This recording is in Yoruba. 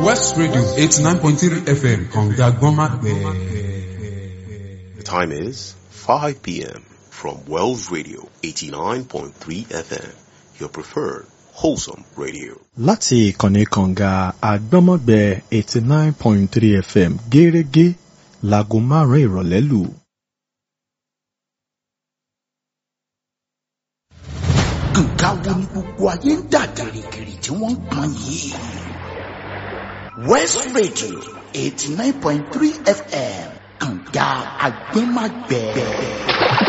West Radio eighty nine point three FM kànga gbọ́nmágbẹ́. The time is 5 p.m. from Wells Radio 89.3 FM, your preferred wholesome radio. láti ìkànnì kànga àgbọ́mọ̀gbẹ́ eighty nine point three fm gẹ́rẹ́gẹ́ láago márùn-ún ìrọ̀lẹ́ lù. nǹkan wo ni gbogbo ayé ń dà gìrìgìrì tí wọ́n ń pọn yìí. west radio eighty nine point three fm kànga agbẹ́magbẹ́.